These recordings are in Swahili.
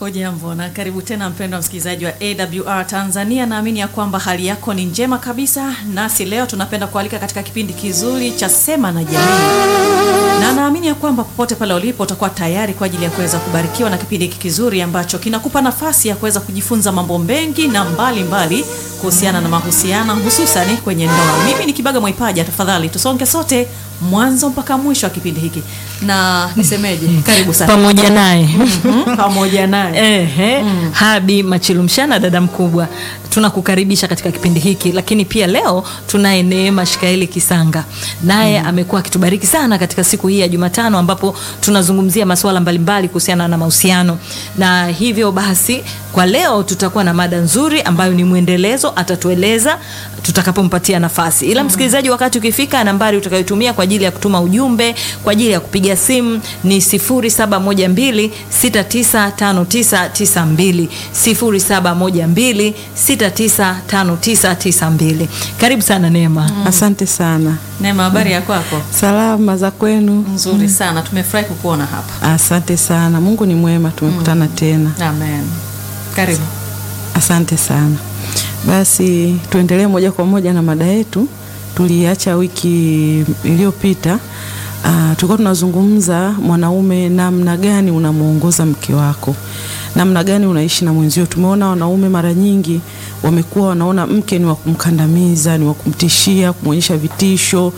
Hujambo na karibu tena mpendwa msikilizaji wa AWR Tanzania. Naamini ya kwamba hali yako ni njema kabisa, nasi leo tunapenda kualika katika kipindi kizuri cha Sema na Jamii, na naamini ya kwamba popote pale ulipo utakuwa tayari kwa ajili ya kuweza kubarikiwa na kipindi hiki kizuri ambacho kinakupa nafasi ya kuweza kujifunza mambo mengi na mbalimbali kuhusiana na mahusiano, hususani kwenye ndoa. Mimi ni Kibaga Mwaipaja, tafadhali tusonge sote mwanzo mpaka mwisho wa kipindi hiki, na nisemeje, karibu sana pamoja naye Mhm, pamoja naye Ehe, Habi Machilumshana, dada mkubwa, tunakukaribisha katika kipindi hiki, lakini pia leo tunaye Neema Shikaeli Kisanga, naye amekuwa akitubariki sana katika siku hii ya Jumatano, ambapo tunazungumzia masuala mbalimbali kuhusiana na mahusiano, na hivyo basi kwa leo tutakuwa na mada nzuri ambayo ni mwendelezo, atatueleza tutakapompatia nafasi. Ila msikilizaji, wakati ukifika, nambari utakayotumia kwa ajili ya kutuma ujumbe, kwa ajili ya kupiga simu ni 0712695992 0712695992. Karibu sana Neema. Asante sana. Neema, habari ya kwako? Salama za kwenu? Nzuri sana, tumefurahi kukuona hapa. Asante sana. Mungu ni mwema, tumekutana tena. Amen. Karibu. Asante sana. Basi tuendelee moja kwa moja na mada yetu. Tuliacha wiki iliyopita. Uh, tulikuwa tunazungumza mwanaume, namna gani unamuongoza mke wako, namna gani unaishi na mwenzio. Tumeona wanaume mara nyingi wamekuwa wanaona mke ni wa kumkandamiza, ni wa kumtishia, kumwonyesha vitisho,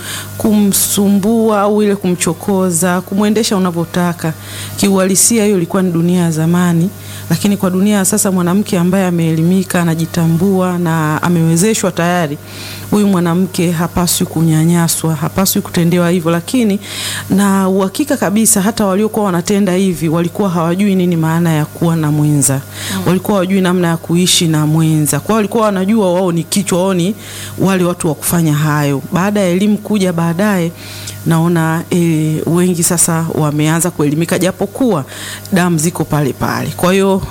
kumsumbua au ile kumchokoza, kumwendesha unavyotaka. Kiuhalisia hiyo ilikuwa ni dunia ya zamani, lakini kwa dunia ya sasa mwanamke ambaye ameelimika, anajitambua na amewezeshwa tayari, huyu mwanamke hapaswi kunyanyaswa, hapaswi kutendewa hivyo. Lakini na uhakika kabisa, hata waliokuwa wanatenda hivi walikuwa hawajui nini maana ya kuwa na mwenza, walikuwa hawajui namna ya kuishi na mwenza. Kwa hiyo walikuwa wanajua wao ni kichwa, wao ni wale watu wa kufanya hayo. Baada ya elimu kuja baadaye naona e, wengi sasa wameanza kuelimika, japokuwa damu ziko pale pale. Kwa hiyo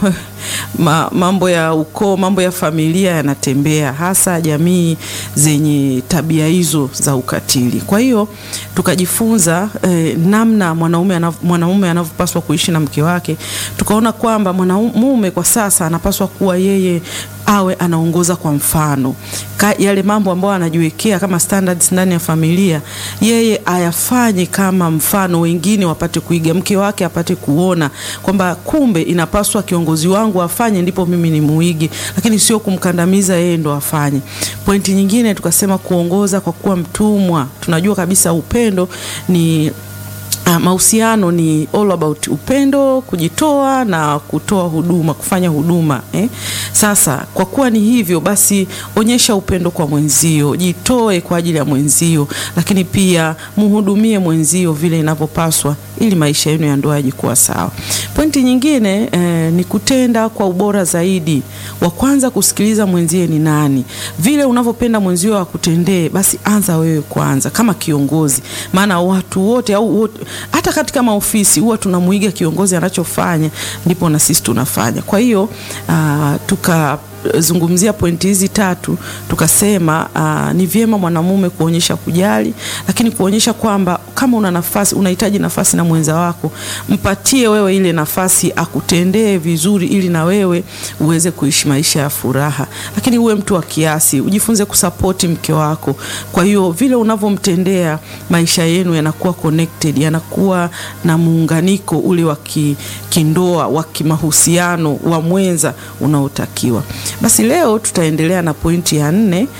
ma, mambo ya ukoo, mambo ya familia yanatembea, hasa jamii zenye tabia hizo za ukatili. Kwa hiyo tukajifunza e, namna mwanaume anav, mwanaume anavyopaswa kuishi na mke wake. Tukaona kwamba mwanamume kwa sasa anapaswa kuwa yeye awe anaongoza kwa mfano Ka, yale mambo ambayo anajiwekea kama standards ndani ya familia, yeye ayafanye kama mfano, wengine wapate kuiga, mke wake apate kuona kwamba kumbe inapaswa kiongozi wangu afanye, ndipo mimi ni muige, lakini sio kumkandamiza yeye ndo afanye. Pointi nyingine tukasema kuongoza kwa kuwa mtumwa. Tunajua kabisa upendo ni Uh, mahusiano ni all about upendo, kujitoa na kutoa huduma, kufanya huduma eh. Sasa kwa kuwa ni hivyo basi, onyesha upendo kwa mwenzio, jitoe kwa ajili ya mwenzio, lakini pia muhudumie mwenzio vile inavyopaswa, ili maisha yenu ya ndoa yaje kuwa sawa. Pointi nyingine eh, ni kutenda kwa ubora zaidi. Wa kwanza kusikiliza mwenzie ni nani, vile unavyopenda mwenzio akutendee, basi anza wewe kwanza kama kiongozi, maana watu wote au wote hata katika maofisi huwa tunamuiga kiongozi anachofanya, ndipo na sisi tunafanya. Kwa hiyo uh, tukazungumzia pointi hizi tatu, tukasema uh, ni vyema mwanamume kuonyesha kujali, lakini kuonyesha kwamba kama una nafasi, unahitaji nafasi na mwenza wako, mpatie wewe ile nafasi, akutendee vizuri, ili na wewe uweze kuishi maisha ya furaha, lakini uwe mtu wa kiasi, ujifunze kusapoti mke wako. Kwa hiyo vile unavyomtendea, maisha yenu yanakuwa connected, yanakuwa na muunganiko ule wa kindoa, wa kimahusiano, wa mwenza unaotakiwa. Basi leo tutaendelea na pointi ya nne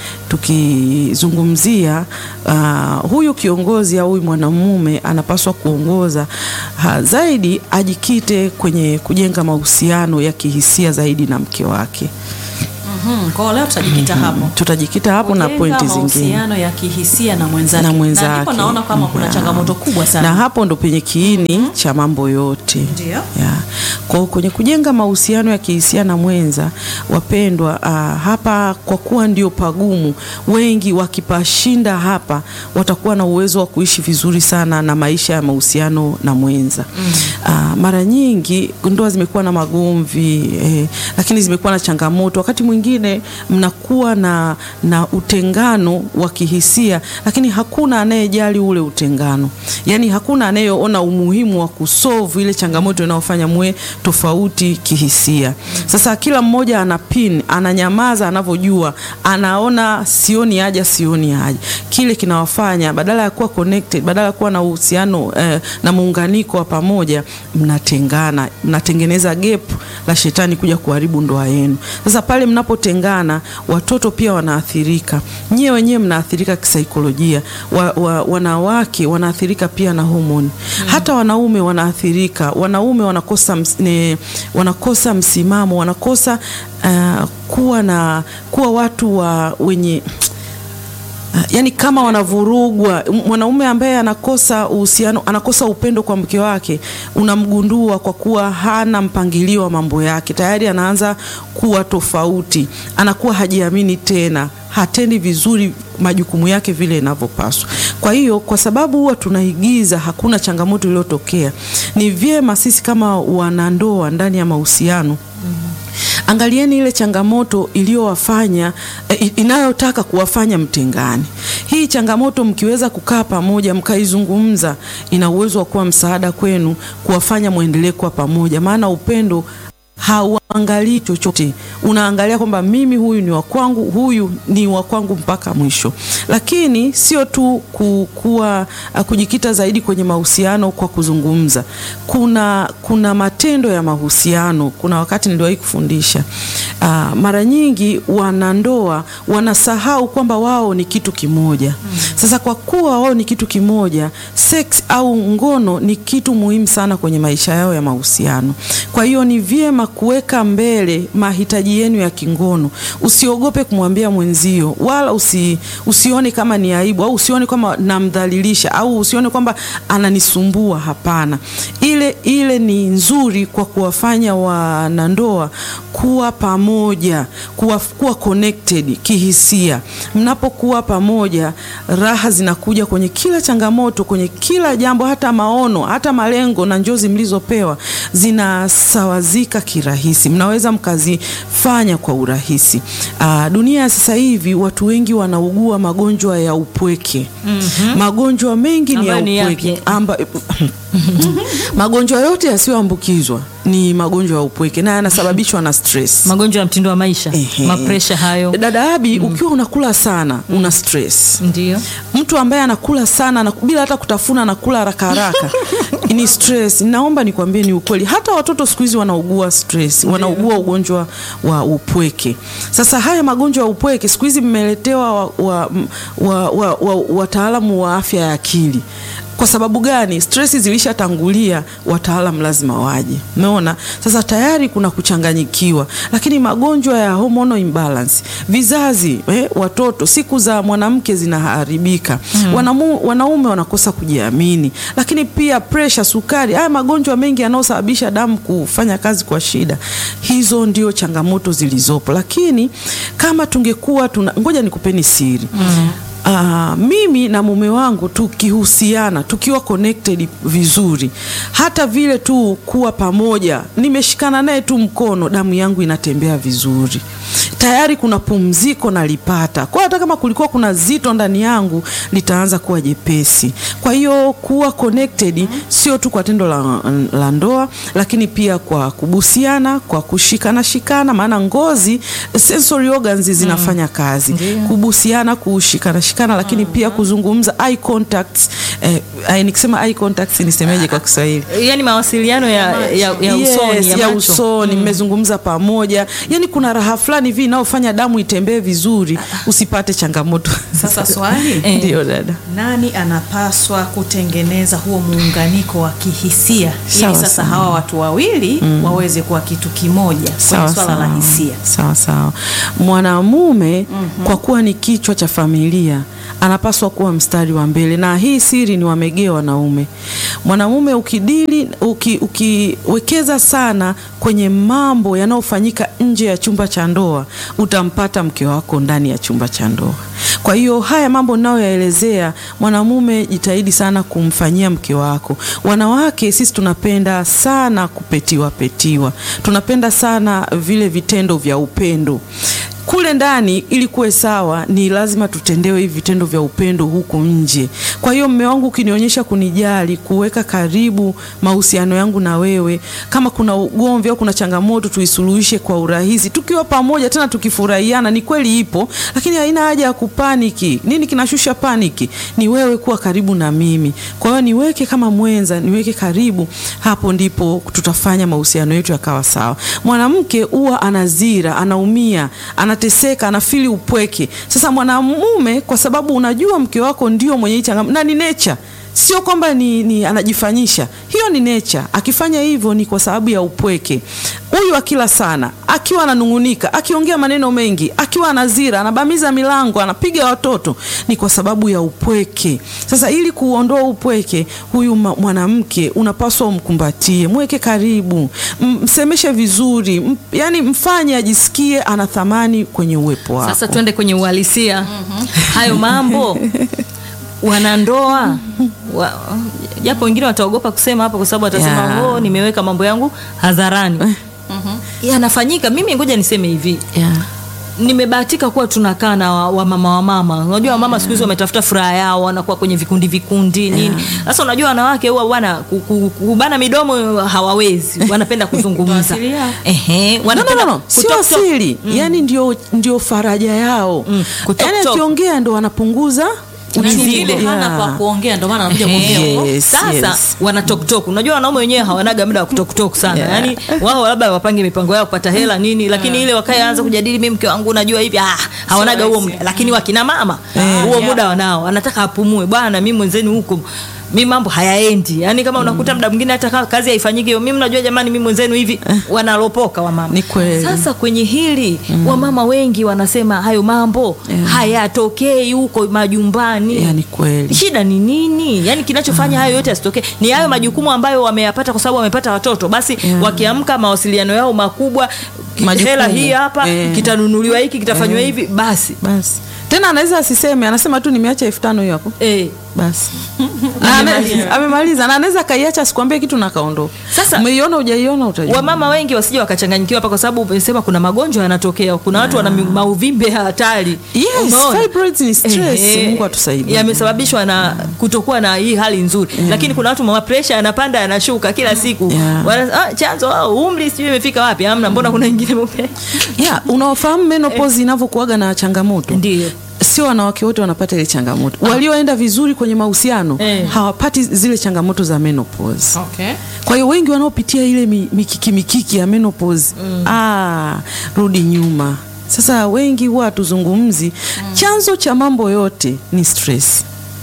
tukizungumzia uh, huyu kiongozi au huyu mwanamume anapaswa kuongoza ha, zaidi ajikite kwenye kujenga mahusiano ya kihisia zaidi na mke wake. Mhm, Kwa leo tutajikita hapo. Tutajikita hapo na Kujenga pointi zingine mahusiano ya kihisia na mwenzake. na mwenzake. ndipo naona kama kuna Ya. changamoto kubwa sana. na hapo ndo penye kiini cha mambo yote Ndio. ya. Kwa kwenye kujenga mahusiano ya kihisia na mwenza wapendwa, uh, hapa kwa kuwa ndio pagumu, wengi wakipashinda hapa watakuwa na uwezo wa kuishi vizuri sana na maisha ya mahusiano na mwenza mm. Uh, mara nyingi ndoa zimekuwa na magomvi eh, lakini zimekuwa na changamoto wakati mwingine mwingine mnakuwa na, na utengano wa kihisia, lakini hakuna anayejali ule utengano, yaani hakuna anayeona umuhimu wa kusolve ile changamoto inayofanya muwe tofauti kihisia. Sasa kila mmoja ana pin, ananyamaza anavyojua, anaona sioni haja, sioni haja. Kile kinawafanya badala ya kuwa connected, badala ya kuwa na uhusiano eh, na muunganiko wa pamoja, mnatengana, mnatengeneza gap la shetani kuja kuharibu ndoa yenu. Sasa pale mnapotengana, watoto pia wanaathirika, nyie wenyewe mnaathirika kisaikolojia, wa, wa, wanawake wanaathirika pia na homoni hata wanaume wanaathirika. Wanaume wanakosa, ms, ne, wanakosa msimamo, wanakosa uh, kuwa na kuwa watu wa wenye yaani kama wanavurugwa. Mwanaume ambaye anakosa uhusiano, anakosa upendo kwa mke wake, unamgundua kwa kuwa hana mpangilio wa mambo yake, tayari anaanza kuwa tofauti, anakuwa hajiamini tena, hatendi vizuri majukumu yake vile inavyopaswa. Kwa hiyo, kwa sababu huwa tunaigiza hakuna changamoto iliyotokea, ni vyema sisi kama wanandoa ndani ya mahusiano Angalieni ile changamoto iliyowafanya eh, inayotaka kuwafanya mtengane. Hii changamoto mkiweza kukaa pamoja mkaizungumza, ina uwezo wa kuwa msaada kwenu, kuwafanya mwendelee kuwa pamoja, maana upendo hauangalii chochote, unaangalia kwamba mimi huyu ni wa kwangu, huyu ni wa kwangu mpaka mwisho. Lakini sio tu kuwa kujikita zaidi kwenye mahusiano kwa kuzungumza, kuna kuna matendo ya mahusiano. Kuna wakati niliwahi kufundisha aa, mara nyingi wanandoa wanasahau kwamba wao ni kitu kimoja. Sasa kwa kuwa wao ni kitu kimoja, sex au ngono ni kitu muhimu sana kwenye maisha yao ya mahusiano. Kwa hiyo ni vyema kuweka mbele mahitaji yenu ya kingono. Usiogope kumwambia mwenzio, wala usi, usione kama ni aibu au usione kama namdhalilisha au usione kwamba ananisumbua. Hapana, ile ile ni nzuri kwa kuwafanya wanandoa kuwa pamoja, kuwa, kuwa connected kihisia. Mnapokuwa pamoja, raha zinakuja kwenye kila changamoto, kwenye kila jambo, hata maono, hata malengo na njozi mlizopewa zinasawazika kirahisi, mnaweza mkazifanya kwa urahisi. Aa, dunia ya sasa hivi watu wengi wanaugua magonjwa ya upweke. mm -hmm. Magonjwa mengi ni ya upweke amba magonjwa yote yasiyoambukizwa ni magonjwa ya upweke na yanasababishwa na stress, magonjwa ya mtindo wa maisha, mapresha hayo. Dada Abi, mm. ukiwa unakula sana mm. una stress. Ndio mtu ambaye anakula sana na bila hata kutafuna anakula haraka haraka ni stress. Naomba nikwambie ni ukweli, hata watoto siku hizi wanaugua stress, wanaugua ugonjwa wa upweke. Sasa haya magonjwa ya upweke siku hizi mmeletewa wataalamu wa, wa, wa, wa, wa afya ya akili kwa sababu gani? Stress zilishatangulia, wataalam lazima waje. Umeona, sasa tayari kuna kuchanganyikiwa, lakini magonjwa ya hormonal imbalance, vizazi eh, watoto, siku za mwanamke zinaharibika hmm. Wanamu, wanaume wanakosa kujiamini, lakini pia pressure, sukari, haya magonjwa mengi yanayosababisha damu kufanya kazi kwa shida. Hizo ndio changamoto zilizopo, lakini kama tungekuwa tuna, ngoja nikupeni siri hmm. Uh, mimi na mume wangu tukihusiana, tukiwa connected vizuri, hata vile tu kuwa pamoja, nimeshikana naye tu mkono, damu yangu inatembea vizuri, tayari kuna pumziko nalipata. Kwa hata kama kulikuwa kuna zito ndani yangu litaanza kuwa jepesi. Kwa hiyo kuwa connected sio tu kwa tendo la, la ndoa, lakini pia kwa kubusiana, kwa kushikana shikana, maana ngozi sensory organs zinafanya kazi, kubusiana, kushikana shikana, lakini pia kuzungumza eye contacts. Eh, nikisema eye contacts nisemeje kwa Kiswahili? Yani mawasiliano ya, ya, ya usoni, yes, ya ya macho. usoni mmezungumza pamoja, yani kuna raha fulani hivi inayofanya damu itembee vizuri, usipate changamoto. Sasa swali Eh. Ndio dada. nani anapaswa kutengeneza huo muunganiko wa kihisia ili Sawa, sasa sawa. hawa watu wawili waweze kuwa kitu kimoja Sawa, kwenye swala la sawa. hisia Sawa sawa. Mwanamume kwa kuwa ni kichwa cha familia anapaswa kuwa mstari wa mbele, na hii siri ni wamegea wanaume. Mwanamume ukidili uki, ukiwekeza sana kwenye mambo yanayofanyika nje ya chumba cha ndoa, utampata mke wako ndani ya chumba cha ndoa. Kwa hiyo haya mambo ninayoyaelezea, mwanamume jitahidi sana kumfanyia mke wako. Wanawake sisi tunapenda sana kupetiwa petiwa, tunapenda sana vile vitendo vya upendo kule ndani ili kuwe sawa ni lazima tutendewe hivi vitendo vya upendo huku nje. Kwa hiyo mme wangu ukinionyesha kunijali, kuweka karibu mahusiano yangu na wewe, kama kuna ugomvi au kuna changamoto tuisuluhishe kwa urahisi tukiwa pamoja, tena tukifurahiana. Ni kweli ipo, lakini haina haja ya kupaniki. Nini kinashusha paniki? Ni wewe kuwa karibu na mimi. Kwa hiyo niweke kama mwenza, niweke karibu, hapo ndipo tutafanya mahusiano yetu yakawa sawa. Mwanamke huwa anazira, anaumia, anateseka, anafili upweke. Sasa mwanamume, kwa sababu unajua mke wako ndio mwenye hii changamoto na ni nature sio kwamba ni, ni anajifanyisha, hiyo ni nature. Akifanya hivyo ni kwa sababu ya upweke. Huyu akila sana, akiwa ananung'unika, akiongea maneno mengi, akiwa anazira, anabamiza milango, anapiga watoto, ni kwa sababu ya upweke. Sasa ili kuondoa upweke, huyu mwanamke unapaswa umkumbatie, mweke karibu, msemeshe vizuri, m, yani mfanye ajisikie ana thamani kwenye uwepo wako. Sasa twende kwenye uhalisia hayo mambo wanandoa wa, japo wengine wataogopa kusema hapo kwa sababu watasema Yeah. oh, nimeweka mambo yangu hadharani. Yanafanyika. Mimi ngoja niseme hivi yeah. nimebahatika kuwa tunakaa na wa- wamama wa mama. Unajua wamama siku hizi wametafuta furaha yao, wanakuwa kwenye vikundi vikundi nini. Sasa unajua wanawake huwa bwana ku- ku- kubana midomo hawawezi, wanapenda kuzungumza. Asili yao. Ehe, No, no, wanapenda no, no. Sio kutok- asili yani ndio, ndio faraja yao Mm, kutok- yani tok. akiongea ndo wanapunguza Na mzigo. mwingine hana Yeah. pa kuongea ndio maana anakuja Ehe. kuongea huko. Yes, Sasa yes. wana toktok. Unajua wanaume wenyewe hawanaga muda wa kutoktok sana Yeah. yaani wao labda wapange mipango yao kupata hela nini, lakini ile wakae anza kujadili, mimi mke wangu unajua hivi, ah, hawanaga huo rahisi. muda. Lakini wakina mama huo yeah. muda wanao, anataka apumue bwana, mimi mwenzenu huko mi mambo hayaendi yani kama unakuta muda mwingine hata ka- kazi haifanyiki hiyo mimi mnajua jamani mimi mwenzenu hivi wanalopoka wamama Ni kweli. sasa kwenye hili wamama wengi wanasema hayo mambo hayatokei huko majumbani Yeah, ni kweli. shida ni nini yaani kinachofanya hayo yote yasitokee ni hayo majukumu ambayo wameyapata kwa sababu wamepata watoto basi Yeah. wakiamka mawasiliano yao makubwa Majukumu. hela hii hapa Eh. kitanunuliwa hiki kitafanywa hivi basi basi tena anaweza asiseme anasema tu nimeacha elfu tano hiyo hapo eh. basi Na ana- amemaliza na anaweza akaiacha asikwambie kitu na akaondoka Sasa- umeiona hujaiona utajua wamama wengi wasije wakachanganyikiwa hapa kwa sababu umesema kuna magonjwa yanatokea kuna watu wana mi- mauvimbe ya hatari Yes, Umeona? fibroids ni stress. Ehe. Mungu atusaidie. yamesababishwa na kutokuwa na hii hali nzuri lakini kuna watu ma pressure yanapanda yanashuka kila siku Yeah. Wana, ah, chanzo ah, umri sijui imefika wapi amna mbona kuna wengine mume yeah, unaofahamu menopause inavyokuaga na changamoto Ndio. sio wanawake wote wanapata ile changamoto walioenda vizuri kwenye mahusiano Eh. hawapati zile changamoto za menopause Okay. kwa hiyo wengi wanaopitia ile mi- mikiki mikiki ya menopause ah, rudi nyuma sasa wengi huwa hatuzungumzi chanzo cha mambo yote ni stress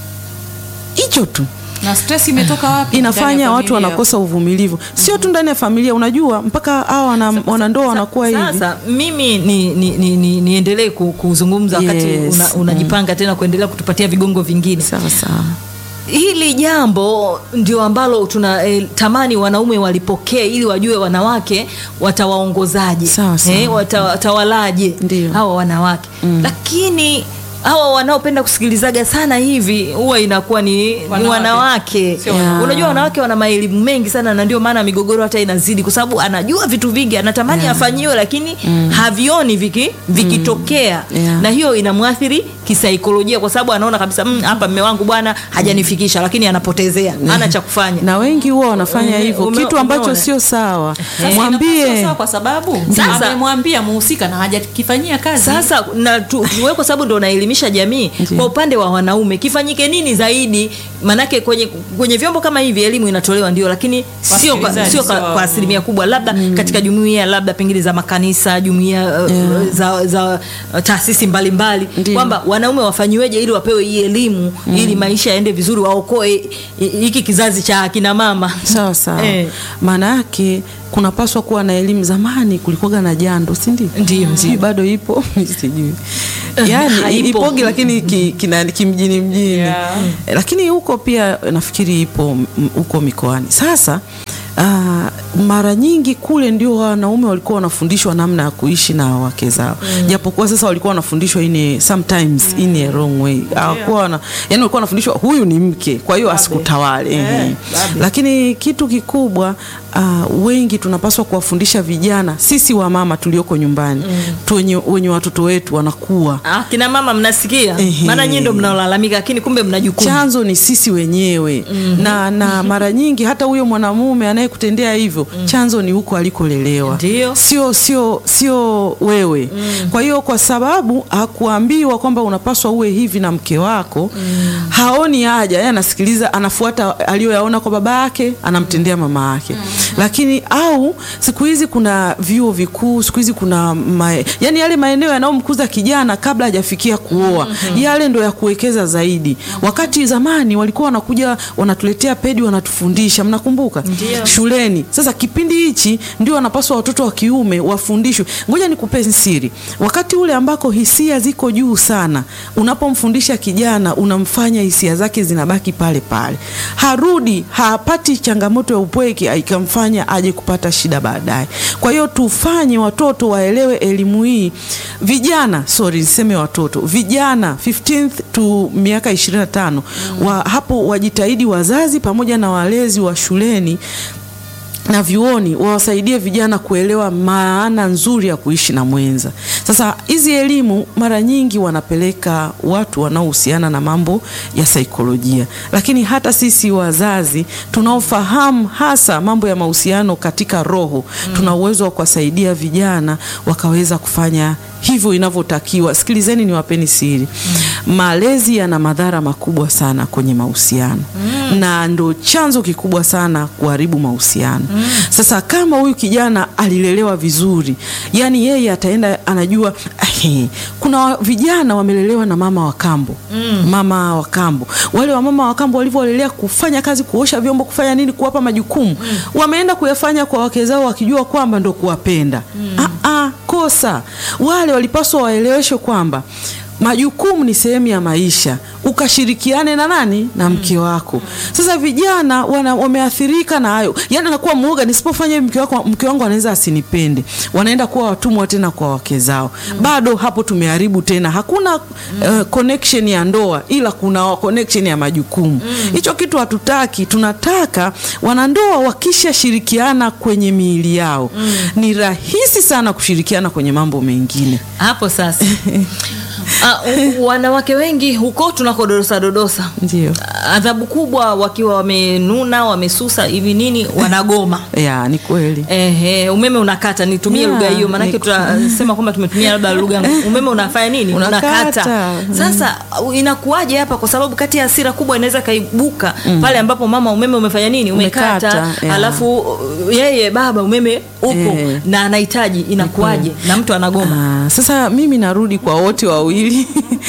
hicho tu Na stress imetoka wapi? Ndani inafanya ya watu familia. wanakosa uvumilivu sio tu ndani ya familia unajua mpaka hawa wana, wanandoa wanakuwa hivi sasa mimi ni, ni, ni, ni, niendelee ku- kuzungumza wakati Yes. una, unajipanga tena kuendelea kutupatia vigongo vingine sawa sawa hili jambo ndio ambalo tuna eh, tamani wanaume walipokee ili wajue wanawake watawaongozaje Sawa, sawa. eh, wata, watawalaje Ndio. hawa wanawake lakini hawa wanaopenda kusikilizaga sana hivi huwa inakuwa ni wanawake, ni Wanawake. wanawake. Sio wanaume. unajua wanawake wana maelimu mengi sana na ndio maana migogoro hata inazidi kwa sababu anajua vitu vingi anatamani afanyiwe lakini havioni viki vikitokea Yeah. na hiyo inamwathiri kisaikolojia kwa sababu anaona kabisa "Mm, hapa mme wangu bwana hajanifikisha lakini anapotezea hana cha kufanya na wengi huwa wanafanya Ume- hivyo ume- kitu ambacho umeona? sio sawa Sasa inakuwa sio mwambie sawa kwa sababu Sasa- amemwambia muhusika na hajakifanyia kazi. sasa na tu, wewe kwa sababu ndo unaelimisha jamii Ndiyo. kwa upande wa wanaume kifanyike nini zaidi manake kwenye kwenye vyombo kama hivi elimu inatolewa ndio lakini sio kwa, Wasikilizaji sio kwa, sio- kwa asilimia kubwa labda katika jumuiya labda pengine za makanisa jumuiya uh, za, za uh, taasisi mbalimbali Ndiyo. kwamba wanaume wafanyiweje ili wapewe hii elimu ili maisha yaende vizuri waokoe hi- hiki kizazi cha akina mama sawa sawa Eh. maana yake kunapaswa kuwa na elimu zamani kulikuwaga na jando si ndio Ndio, ndio. Sijui bado ipo sijui yani Haipo. ipogi lakini ki, kina, kimjini mjini Yeah. Eh, lakini huko pia nafikiri ipo m- huko mikoani sasa Uh, mara nyingi kule ndio wanaume walikuwa wanafundishwa namna ya kuishi na wake zao japokuwa sasa walikuwa wanafundishwa in a, sometimes in a wrong way hawakuwa wana, yani walikuwa wanafundishwa huyu ni mke kwa hiyo asikutawale ehe. babe. lakini kitu kikubwa uh, wengi tunapaswa kuwafundisha vijana sisi wamama tulioko nyumbani tu wenye, wenye watoto wetu wanakuwa Ah, kina mama mnasikia Ehe. maana nyinyi ndio mnaolalamika lakini kumbe mna jukumu chanzo ni sisi wenyewe na, na mara nyingi hata huyo mwanamume anayekutendea hivyo chanzo ni huko alikolelewa Ndio. sio sio sio wewe kwa hiyo kwa sababu hakuambiwa kwamba unapaswa uwe hivi na mke wako haoni haja yeye anasikiliza anafuata aliyoyaona kwa baba yake anamtendea mama yake lakini au siku hizi kuna vyuo vikuu siku hizi kuna mae, yani yale maeneo yanayomkuza kijana kabla hajafikia kuoa yale ndo ya kuwekeza zaidi wakati zamani walikuwa wanakuja wanatuletea pedi wanatufundisha mnakumbuka Ndio. shuleni sasa kipindi hichi ndio wanapaswa watoto wa kiume wafundishwe ngoja nikupe siri wakati ule ambako hisia ziko juu sana unapomfundisha kijana unamfanya hisia zake zinabaki pale pale harudi hapati changamoto ya upweke ikamfanya aje kupata shida baadaye kwa hiyo tufanye watoto waelewe elimu hii vijana sorry niseme watoto vijana 15th to miaka 25 wa, hapo wajitahidi wazazi pamoja na walezi wa shuleni na vyuoni wawasaidie vijana kuelewa maana nzuri ya kuishi na mwenza. Sasa hizi elimu mara nyingi wanapeleka watu wanaohusiana na mambo ya saikolojia, lakini hata sisi wazazi tunaofahamu hasa mambo ya mahusiano katika roho tuna uwezo wa kuwasaidia vijana wakaweza kufanya hivyo inavyotakiwa. Sikilizeni, niwapeni siri. Malezi yana madhara makubwa sana kwenye mahusiano na ndo chanzo kikubwa sana kuharibu mahusiano. Sasa kama huyu kijana alilelewa vizuri, yani yeye ataenda anajua ahe, kuna wa- vijana wamelelewa na mama wa kambo mama wa kambo, wale wa mama wa kambo walivyolelea kufanya kazi, kuosha vyombo, kufanya nini, kuwapa majukumu, wameenda kuyafanya kwa wake zao wakijua kwamba ndo kuwapenda. Ah, ah, kosa. Wale walipaswa waeleweshwe kwamba majukumu ni sehemu ya maisha, ukashirikiane na nani? Na mke wako. Sasa vijana wana, wameathirika na hayo, yaani anakuwa muoga, nisipofanya hivi mke wako, mke wangu anaweza asinipende. Wanaenda kuwa watumwa tena kwa wake zao. Bado hapo tumeharibu tena, hakuna uh, connection ya ndoa, ila kuna connection ya majukumu. Hicho kitu hatutaki. Tunataka wanandoa wakishashirikiana kwenye miili yao, ni rahisi sana kushirikiana kwenye mambo mengine. hapo sasa Ah, u- wanawake wengi huko tunakododosa dodosa Ndio. adhabu kubwa wakiwa wamenuna wamesusa hivi nini wanagoma Ya, ni kweli. Ehe, umeme unakata, nitumie Yeah, lugha hiyo, maanake ni- tutasema kwamba tumetumia labda lugha. Umeme unafanya nini? Unakata. Sasa uh, inakuwaje hapa? Kwa sababu kati ya hasira kubwa inaweza kaibuka pale ambapo mama, umeme umefanya nini? Umekata, Umekata, yeah. alafu uh, yeye baba umeme upo Eh. na anahitaji, inakuwaje? Na mtu anagoma. Ah, sasa mimi narudi kwa wote wawili.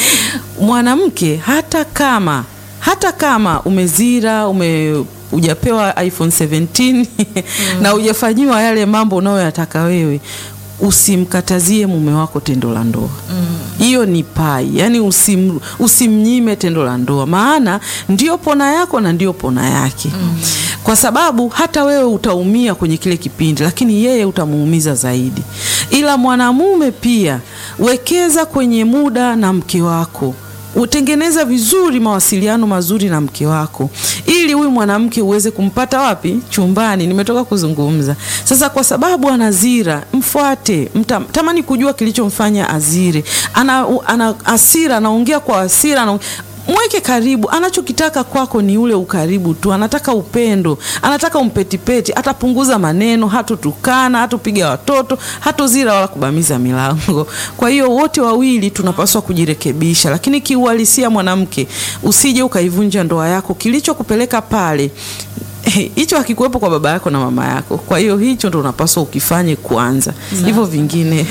Mwanamke hata kama hata kama umezira ume hujapewa iPhone 17 na hujafanyiwa yale mambo unayoyataka wewe, usimkatazie mume wako tendo la ndoa. Hiyo ni pai, yani usim, usimnyime tendo la ndoa, maana ndio pona yako na ndio pona yake kwa sababu hata wewe utaumia kwenye kile kipindi, lakini yeye utamuumiza zaidi. Ila mwanamume pia, wekeza kwenye muda na mke wako utengeneza vizuri mawasiliano mazuri na mke wako ili huyu mwanamke uweze kumpata wapi? Chumbani. Nimetoka kuzungumza sasa. Kwa sababu anazira, mfuate, mta, tamani kujua kilichomfanya azire. Ana, ana hasira, anaongea kwa hasira, ana mweke karibu. Anachokitaka kwako ni ule ukaribu tu, anataka upendo, anataka umpetipeti. Atapunguza maneno, hatotukana, hatopiga watoto, hatozira wala kubamiza milango. Kwa hiyo wote wawili tunapaswa kujirekebisha, lakini kiuhalisia, mwanamke, usije ukaivunja ndoa yako. Kilichokupeleka pale hicho hakikuwepo kwa baba yako na mama yako. Kwa hiyo hicho ndo unapaswa ukifanye kwanza, hivyo vingine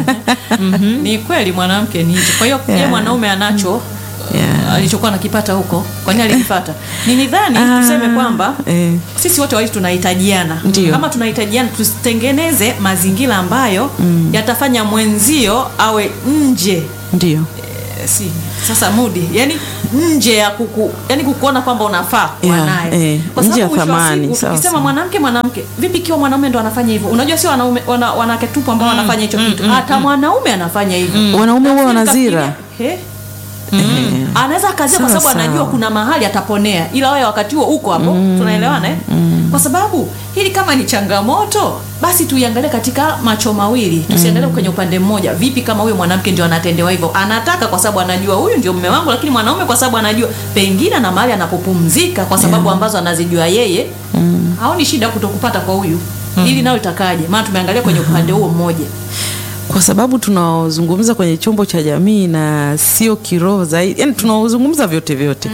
Ni kweli mwanamke ni hicho. Kwa hiyo Yeah. yeye mwanaume anacho Yeah. alichokuwa anakipata huko, kwani alikipata? Ni nidhani Ah, tuseme kwamba eh. sisi wote wawili tunahitajiana. Ndio. Kama tunahitajiana, tusitengeneze mazingira ambayo yatafanya mwenzio awe nje ndio Eh, si sasa mudi yani nje ya kuku yani kukuona kwamba unafaa kuwa Yeah, naye eh, kwa nje ya sababu mwisho wa thamani, siku, sawa, tukisema sawa. mwanamke mwanamke vipi ikiwa mwanaume ndo anafanya hivyo unajua sio wanaume wana, wanawake tupu ambao wanafanya hicho kitu hata mwanaume anafanya hivyo wanaume huwa Nafikiri wanazira kafikiria, he? Ehe. anaweza akazia kwa Sawa, sababu anajua sawa. kuna mahali ataponea, ila wewe wakati huo uko hapo. Tunaelewana eh? Kwa sababu hili kama ni changamoto, basi tuiangalie katika macho mawili, tusiangalie kwenye upande mmoja. Vipi kama huyo mwanamke ndio anatendewa hivyo, anataka kwa sababu anajua huyu ndio mume wangu, lakini mwanaume kwa sababu anajua pengine na mahali anapopumzika kwa sababu ambazo anazijua yeye, haoni shida kutokupata kwa huyu. Hili nalo litakaje? Maana tumeangalia kwenye upande huo mmoja. kwa sababu tunaozungumza kwenye chombo cha jamii na sio kiroho zaidi, yani tunaozungumza vyote vyote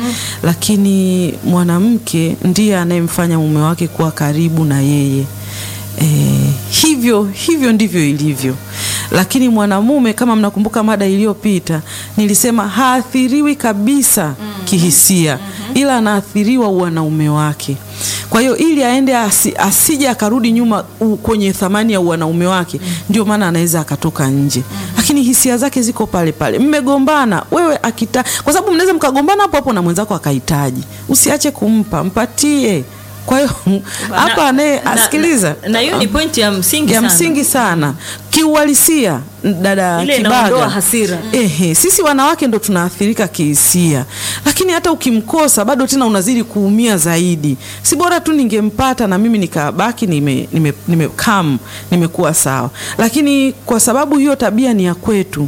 lakini mwanamke ndiye anayemfanya mume wake kuwa karibu na yeye. E, hivyo hivyo ndivyo ilivyo, lakini mwanamume, kama mnakumbuka mada iliyopita, nilisema haathiriwi kabisa kihisia, ila anaathiriwa uwanaume wake. Kwa hiyo ili aende asi, asije akarudi nyuma u, kwenye thamani ya uwanaume wake, ndio maana anaweza akatoka nje, lakini hisia zake ziko pale pale. Mmegombana wewe akita, kwa sababu mnaweza mkagombana hapo hapo na mwenzako akahitaji, usiache kumpa, mpatie. Kwa hiyo hapa anaye na- asikiliza na- na hiyo ni pointi ya msingi ya sana. msingi sana kiuhalisia, dada Ile Kibaga. inaondoa hasira. Ehe, sisi wanawake ndo tunaathirika kihisia, lakini hata ukimkosa bado tena unazidi kuumia zaidi. Si bora tu ningempata na mimi nikabaki nime, nime, nime calm, nimekuwa sawa. Lakini kwa sababu hiyo tabia ni ya kwetu,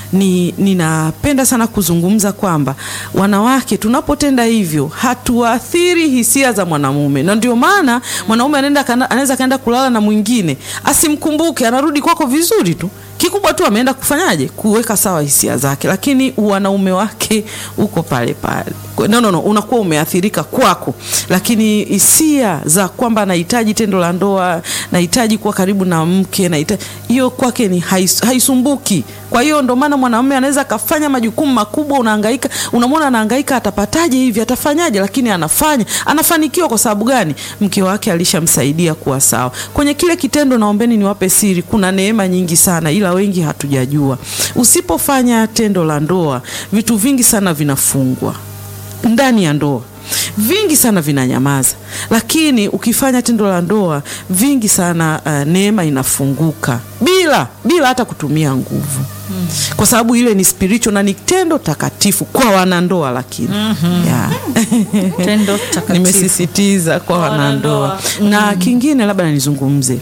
ni ninapenda sana kuzungumza kwamba wanawake tunapotenda hivyo hatuathiri hisia za mwanamume, na ndio maana mwanaume anaenda kana- anaweza kaenda kulala na mwingine asimkumbuke, anarudi kwako vizuri tu kikubwa tu ameenda kufanyaje kuweka sawa hisia zake, lakini wanaume wake uko pale pale. Kwa- No, no, no, unakuwa umeathirika kwako, lakini hisia za kwamba nahitaji tendo la ndoa, nahitaji kuwa karibu na mke, nahitaji hiyo kwake ni hais, haisumbuki. Kwa hiyo ndo maana mwanamume anaweza akafanya majukumu makubwa, unahangaika, unamwona anahangaika, atapataje hivi, atafanyaje, lakini anafanya, anafanikiwa. Kwa sababu gani? Mke wake alishamsaidia kuwa sawa kwenye kile kitendo. Naombeni niwape siri, kuna neema nyingi sana, ila wengi hatujajua. Usipofanya tendo la ndoa, vitu vingi sana vinafungwa ndani ya ndoa vingi sana vinanyamaza, lakini ukifanya tendo la ndoa vingi sana uh, neema inafunguka bila bila hata kutumia nguvu kwa sababu ile ni spiritual na ni tendo takatifu kwa wanandoa, lakini yeah. Tendo takatifu. nimesisitiza kwa Kwa wanandoa wanandoa. na kingine labda nizungumze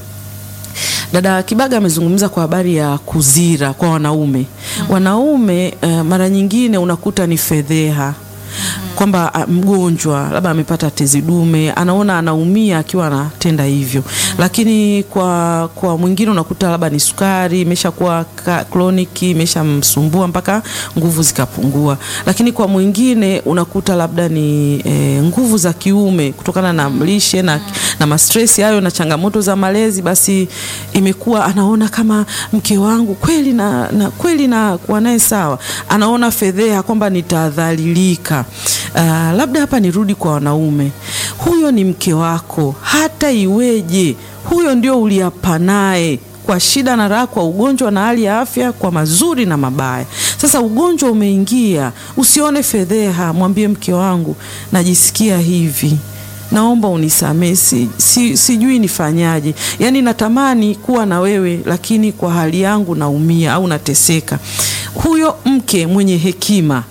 Dada Kibaga amezungumza kwa habari ya kuzira kwa wanaume. Wanaume uh, mara nyingine unakuta ni fedheha kwamba ah, mgonjwa labda amepata tezi dume, anaona anaumia akiwa anatenda hivyo, lakini kwa kwa mwingine unakuta labda ni sukari imeshakuwa ka- kroniki imeshamsumbua mpaka nguvu zikapungua, lakini kwa mwingine unakuta labda ni eh, nguvu za kiume kutokana na lishe na, na mastresi hayo na changamoto za malezi, basi imekuwa anaona kama mke wangu kweli na, na kweli na kuwa naye sawa, anaona fedheha kwamba nitadhalilika. Uh, labda hapa nirudi kwa wanaume, huyo ni mke wako, hata iweje, huyo ndio uliapa naye kwa shida na raha, kwa ugonjwa na hali ya afya, kwa mazuri na mabaya. Sasa ugonjwa umeingia, usione fedheha, mwambie mke wangu, najisikia hivi naomba unisamee, si, si, sijui nifanyaje. Yaani natamani kuwa na wewe, lakini kwa hali yangu naumia au nateseka. Huyo mke mwenye hekima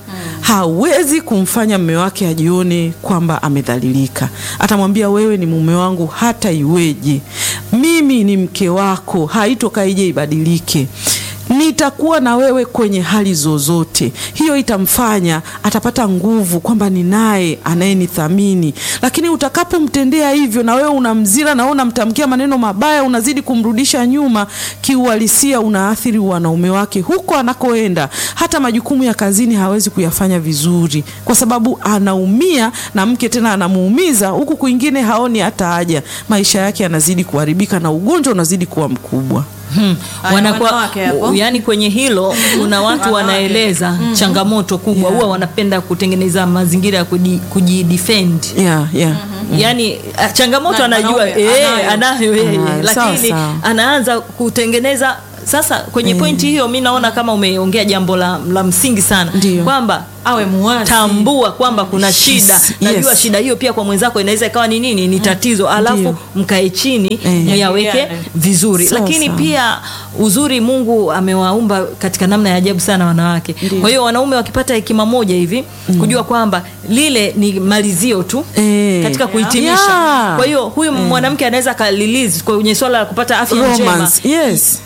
hawezi kumfanya mume wake ajione kwamba amedhalilika. Atamwambia wewe ni mume wangu, hata iweje, mimi ni mke wako, haitoka ije ibadilike nitakuwa na wewe kwenye hali zozote. Hiyo itamfanya atapata nguvu kwamba ni naye anayenithamini. Lakini utakapomtendea hivyo, na wewe unamzira, na wewe unamtamkia maneno mabaya, unazidi kumrudisha nyuma, kiuhalisia unaathiri wanaume wake huko anakoenda. Hata majukumu ya kazini hawezi kuyafanya vizuri, kwa sababu anaumia na mke tena anamuumiza, huku kwingine haoni hata haja. Maisha yake yanazidi kuharibika na ugonjwa unazidi kuwa mkubwa. Hmm. Haya, Wanakuwa, wanawake hapo. yani kwenye hilo kuna watu Wanawake. wanaeleza changamoto kubwa huwa wanapenda kutengeneza mazingira ya kuji- kujidefend Yeah, yeah. yani ah, changamoto Na anajua mwanaume eh, anayo. anayo yeye Anayo, sawa, lakini sawa. anaanza kutengeneza sasa kwenye pointi hiyo mi naona kama umeongea jambo la, la msingi sana Ndiyo. kwamba awe muwazi tambua kwamba kuna shida Yes, najua yes. shida hiyo pia kwa mwenzako inaweza ikawa ni nini ni tatizo alafu Ndio. mkae chini Eh. myaweke Jadiliane. vizuri Sawa, lakini sawa. pia uzuri mungu amewaumba katika namna ya ajabu sana wanawake kwa hiyo wanaume wakipata hekima moja hivi kujua kwamba lile ni malizio tu Eh. katika kuhitimisha Yeah. kwa hiyo huyu mwanamke anaweza akalilizi kwenye swala la kupata afya njema romance yes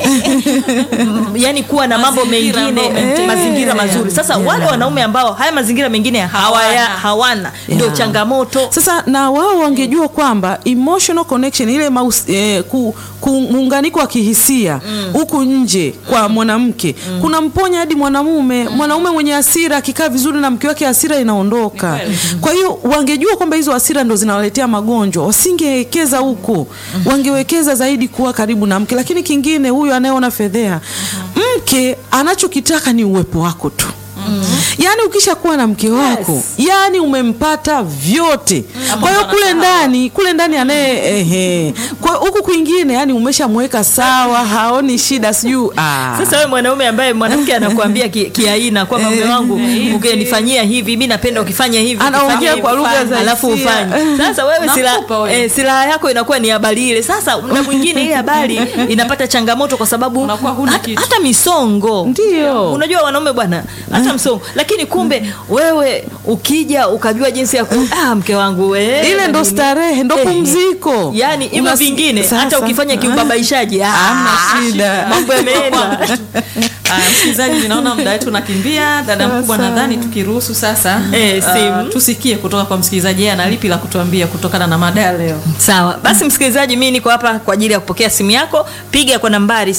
yani kuwa na mambo Mazingira mengine ambayo eh, mazingira mazuri sasa wale wanaume ambao haya mazingira mengine hawaya, hawana ndio Yeah. changamoto sasa na wao wangejua kwamba emotional connection ile maus, eh, ku, ku, muunganiko wa kihisia huku nje kwa mwanamke kuna mponya hadi mwanamume mwanaume mwenye hasira akikaa vizuri na mke wake hasira inaondoka Ni kweli. kwa hiyo wangejua kwamba hizo hasira ndo zinawaletea magonjwa wasingewekeza huko wangewekeza zaidi kuwa karibu na mke lakini kingine huyu anayeona fedhea mke anachokitaka ni uwepo wako tu yaani ukisha kuwa na mke wako Yes. yaani umempata vyote kwa hiyo kule ndani kule ndani anaye ehe kwa huku kwingine yani umeshamweka sawa haoni shida sijui ah. sasa wewe mwanaume ambaye mwanamke anakuambia ki- kiaina kwamba mume wangu ukinifanyia hivi mi napenda ukifanya hivi Anaongea ukifanya hivi, kwa lugha za alafu hisia. ufanye sasa wewe sila, Nakupa wewe. eh, silaha yako inakuwa ni habari ile sasa muda mwingine ile habari inapata changamoto kwa sababu Unakuwa huna hata, kitu. hata misongo Ndio. unajua wanaume bwana hata msongo lakini kumbe wewe ukija ukajua jinsi ya ku ah, mke wangu we ile ndo nini? starehe ndo Eh, pumziko yani hivyo Unas- vingine sasa. hata ukifanya kiubabaishaji ah, Hamna shida. mambo yameenda Aya, msikilizaji, ninaona muda wetu unakimbia. Dada mkubwa, nadhani tukiruhusu sasa Eh, ah, simu. tusikie kutoka kwa msikilizaji, yeye ana lipi la kutuambia kutokana na mada ya leo. sawa basi msikilizaji mi niko hapa kwa ajili ya kupokea simu yako piga kwa nambari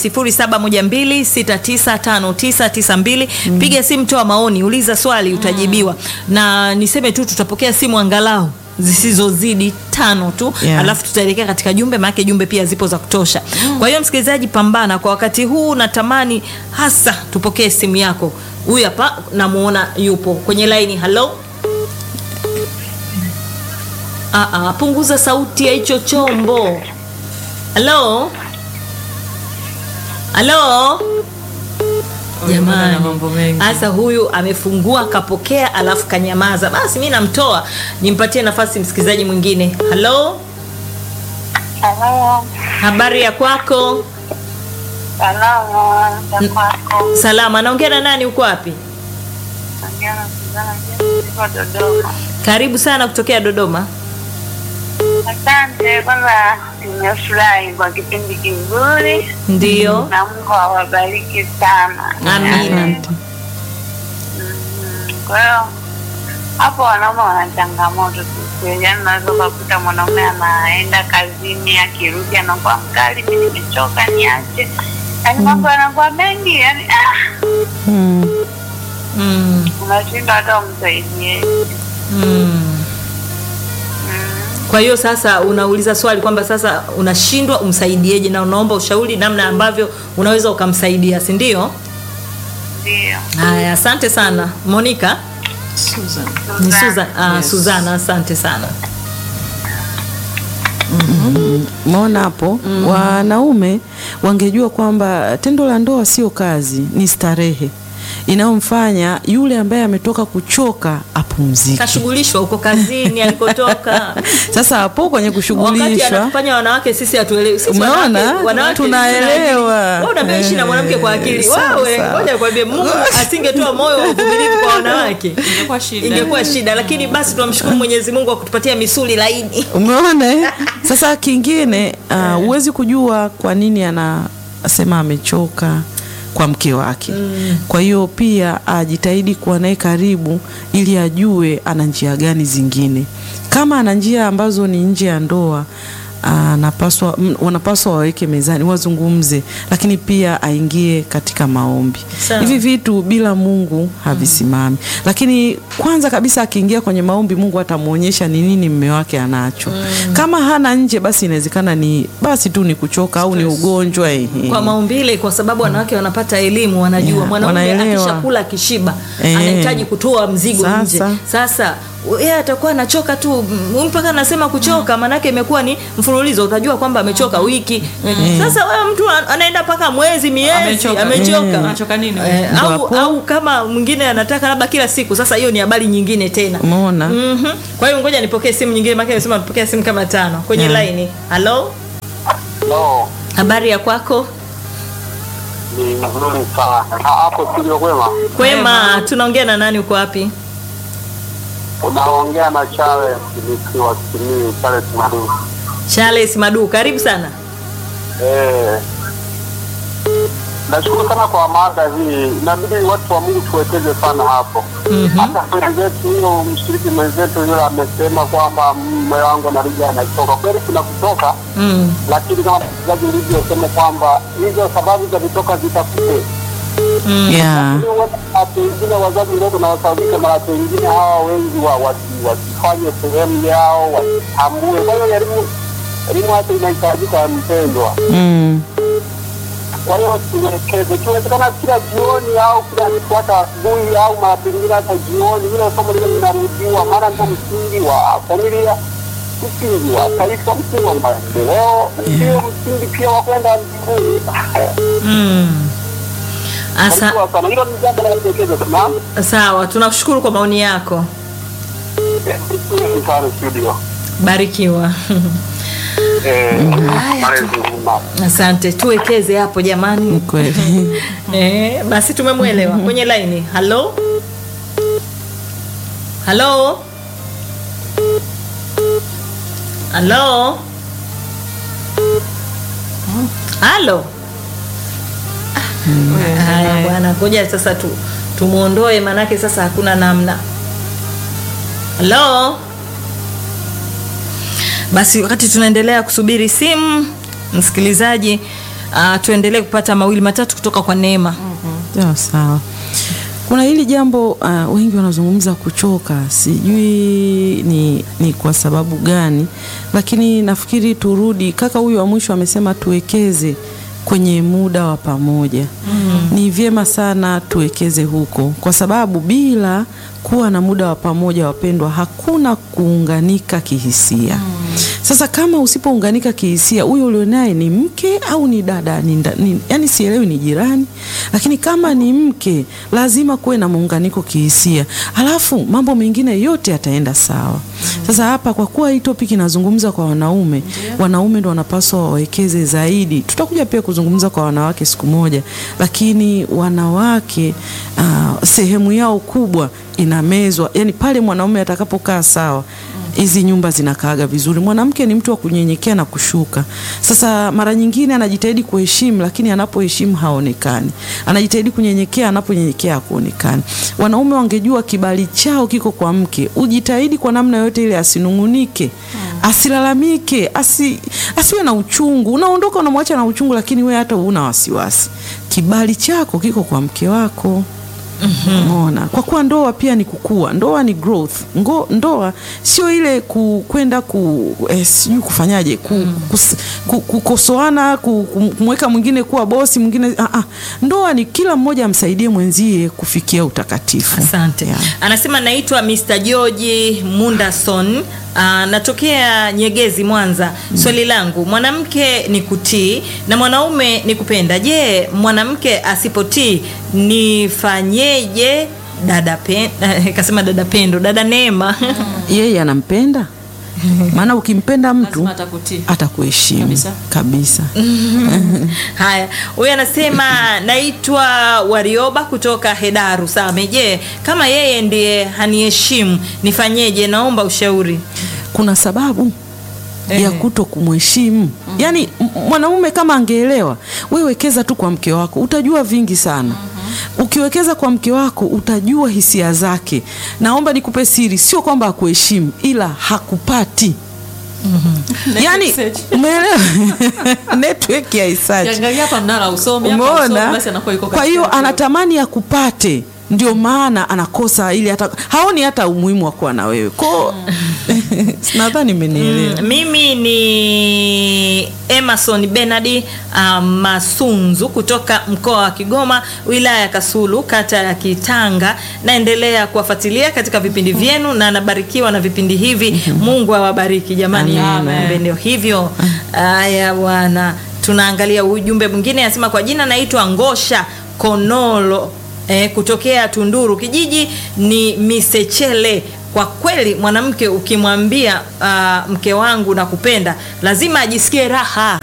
0712695992 piga simu toa maoni uliza swali utajibiwa na niseme tu tutapokea simu angalau zisizozidi tano tu Yeah. alafu tutaelekea katika jumbe maanake jumbe pia zipo za kutosha kwa hiyo msikilizaji pambana kwa wakati huu natamani hasa tupokee simu yako huyu hapa namuona yupo kwenye laini halo Ah, ah, punguza sauti ya hicho chombo. Halo, halo. Huyu bwana ana Jamani, mambo mengi. sasa huyu amefungua kapokea, alafu kanyamaza. Basi mi namtoa, nimpatie nafasi msikilizaji mwingine. Halo, Halo, habari ya kwako? salama za kwako. Salama. Naongea na nani? Uko wapi? Naongea na Suzana James, niko Dodoma. Karibu sana kutokea Dodoma. Asante, kwanza nimefurahi kwa kipindi kizuri Ndio, na Mungu awabariki sana. amina. Mm, Kwa hiyo hapo wanaume wana changamoto tu, yaani unaweza ukakuta mwanaume anaenda kazini, akirudi anakuwa mkali, mi nimechoka, niache. Yaani mambo yanakuwa mengi, yaani ah, mm. Mm, unashindwa hata umsaidie. mm. Mm. Kwa hiyo sasa unauliza swali kwamba sasa unashindwa umsaidieje, na unaomba ushauri namna ambavyo unaweza ukamsaidia, si ndio? Ndio. Haya, asante sana Monica. Susan. Ni Susan, ah, Yes. Suzana, asante sana. Umeona hapo wanaume wangejua kwamba tendo la ndoa sio kazi, ni starehe inayomfanya yule ambaye ametoka kuchoka apumzike. Kashughulishwa huko kazini alikotoka. Sasa hapo kwenye Wakati kushughulishwa anatufanya wanawake sisi hatuelewi. Sisi Umeona? wanawake- wanawake Tunaelewa. Wewe unaambia ishi na mwanamke kwa akili. Eh, sawa, Wewe sawa. ngoja nikwambie Mungu asingetoa moyo wa uvumilivu kwa wanawake. Ingekuwa shida. Ingekuwa shida, lakini basi tunamshukuru Mwenyezi Mungu kwa kutupatia misuli laini. Umeona? eh? Sasa kingine uh, huwezi kujua kwa nini anasema amechoka kwa mke wake. Kwa hiyo pia ajitahidi kuwa naye karibu ili ajue ana njia gani zingine. Kama ana njia ambazo ni nje ya ndoa anapaswa m- wanapaswa waweke mezani wazungumze, lakini pia aingie katika maombi. Sawa. Hivi vitu bila Mungu havisimami. Lakini kwanza kabisa akiingia kwenye maombi, Mungu atamwonyesha ni nini mme wake anacho. Kama hana nje, basi inawezekana ni basi tu ni kuchoka au ni ugonjwa ehe. kwa maumbile, kwa sababu wanawake wanapata elimu, wanajua Yeah, mwanaume wanaelewa. akishakula kishiba Eh. anahitaji kutoa mzigo Sasa. nje. Sasa yeye atakuwa anachoka tu mm, mpaka anasema kuchoka maanake imekuwa ni mfululizo utajua kwamba amechoka wiki sasa wewe mtu an- anaenda mpaka mwezi miezi Amechoka. amechoka Anachoka nini? Eh, Ndio au, hapo. au kama mwingine anataka labda kila siku sasa hiyo ni habari nyingine tena umeona Mhm. Kwa hiyo ngoja nipokee simu nyingine, maana nimesema nipokea simu kama tano kwenye Yeah. laini. Halo, No, habari ya kwako? ni nzuri sana. Ha- Hapo studio kwema, Kwema, tunaongea na nani? Uko wapi? unaongea na Charles nikiwa Simiyu, Charles Madu. Charles Madu, karibu sana. Eh, nashukuru sana kwa mada hii. Inabidi watu wa Mungu tuwekeze sana hapo. Hata wenzetu huyo mshiriki mwenzetu yule amesema kwamba mume wangu anarudi anachoka. Kweli kuna kutoka, Mm. lakini kama mchezaji ulivyosema kwamba hizo sababu za kutoka zitafute yeah. watu wengine wazazi ndio tunawasababisha mara pengine hawa wengi wa wasi- wasifanye sehemu yao wasitambue. Kwa hiyo elimu elimu hata inahitajika mpendwa. mm. Kwa hiyo tuwekeze, ikiwezekana kila jioni au kila siku, hata asubuhi au mara pengine hata jioni, ile somo lile linarudiwa, maana ndio msingi wa familia, msingi wa taifa, msingi wa maendeleo, ndio msingi pia wa kwenda mbinguni. Mm. Asa, Barikiwa sana, hilo ni jambo la kuwekeza sana. sawa, tunakushukuru kwa maoni yako. Sana studio. Barikiwa. Eh, malezi mema. Asante, tuwekeze hapo jamani. Ni kweli Eh, basi tumemwelewa. Kwenye laini. Halo, halo, halo, halo. Haya bwana, ngoja sasa tu tumuondoe, manake sasa hakuna namna. Halo. Basi wakati tunaendelea kusubiri simu, msikilizaji, uh, tuendelee kupata mawili matatu kutoka kwa Neema. sawa sawa kuna hili jambo uh, wengi wanazungumza kuchoka sijui ni, ni kwa sababu gani lakini nafikiri turudi kaka huyu wa mwisho amesema tuwekeze kwenye muda wa pamoja mm. ni vyema sana tuwekeze huko kwa sababu bila kuwa na muda wa pamoja wapendwa hakuna kuunganika kihisia mm. sasa kama usipounganika kihisia huyo ulionaye ni mke au ni dada ni, nda- ni, yani sielewi ni jirani lakini kama ni mke lazima kuwe na muunganiko kihisia alafu mambo mengine yote yataenda sawa sasa hapa kwa kuwa hii topic inazungumza kwa wanaume wanaume ndo wanapaswa wawekeze zaidi tutakuja pia kuzungumza kwa wanawake siku moja lakini wanawake uh, sehemu yao kubwa inamezwa yani pale mwanaume atakapokaa sawa hizi nyumba zinakaaga vizuri mwanamke ni mtu wa kunyenyekea na kushuka sasa mara nyingine anajitahidi kuheshimu lakini anapoheshimu haonekani anajitahidi kunyenyekea anaponyenyekea hakuonekani wanaume wangejua kibali chao kiko kwa mke ujitahidi kwa namna yote ile asinungunike asilalamike asi, asiwe na uchungu unaondoka unamwacha na uchungu lakini we hata una wasiwasi kibali chako kiko kwa mke wako Umeona? Kwa kuwa ndoa pia ni kukua, ndoa ni growth. Ngo, ndoa sio ile ku- kwenda ku eh, sijui kufanyaje ku, kus, ku, kukosoana ku, kum- kumweka mwingine kuwa bosi mwingine. Ah, ah. Ndoa ni kila mmoja amsaidie mwenzie kufikia utakatifu. Asante. Yeah. Anasema naitwa Mr. George Mundason. Uh, natokea Nyegezi Mwanza. Swali langu, mwanamke ni kutii na mwanaume ni kupenda. Je, mwanamke asipotii nifanyeje? Dada pen, kasema dada Pendo, dada Neema. Yeye anampenda, maana ukimpenda mtu Lazima atakutii. atakuheshimu Kabisa. kabisa. Haya, huyu anasema naitwa Warioba kutoka Hedaru Same. Je, kama yeye ndiye haniheshimu nifanyeje? Naomba ushauri. kuna sababu Ehe. ya kuto kumheshimu yaani m- mwanaume kama angeelewa we wekeza tu kwa mke wako utajua vingi sana ukiwekeza kwa mke wako utajua hisia zake naomba nikupe siri sio kwamba hakuheshimu ila hakupati yaani search. umeelewa network ya isachi Kiangalia hapa mnara usomi hapa usomi, umeona basi anakuwa yuko kwa katika hiyo hiyo. anatamani akupate ndio maana anakosa ili hata haoni hata umuhimu wa kuwa na wewe ko nadhani imenielewa mimi ni emerson benard uh, masunzu kutoka mkoa wa kigoma wilaya ya kasulu kata ya kitanga naendelea kuwafuatilia katika vipindi vyenu na nabarikiwa na vipindi hivi mungu awabariki jamani Amen. Kumbe ndio hivyo haya bwana tunaangalia ujumbe mwingine anasema kwa jina naitwa ngosha konolo eh, kutokea tunduru kijiji ni misechele kwa kweli mwanamke ukimwambia uh, mke wangu nakupenda lazima ajisikie raha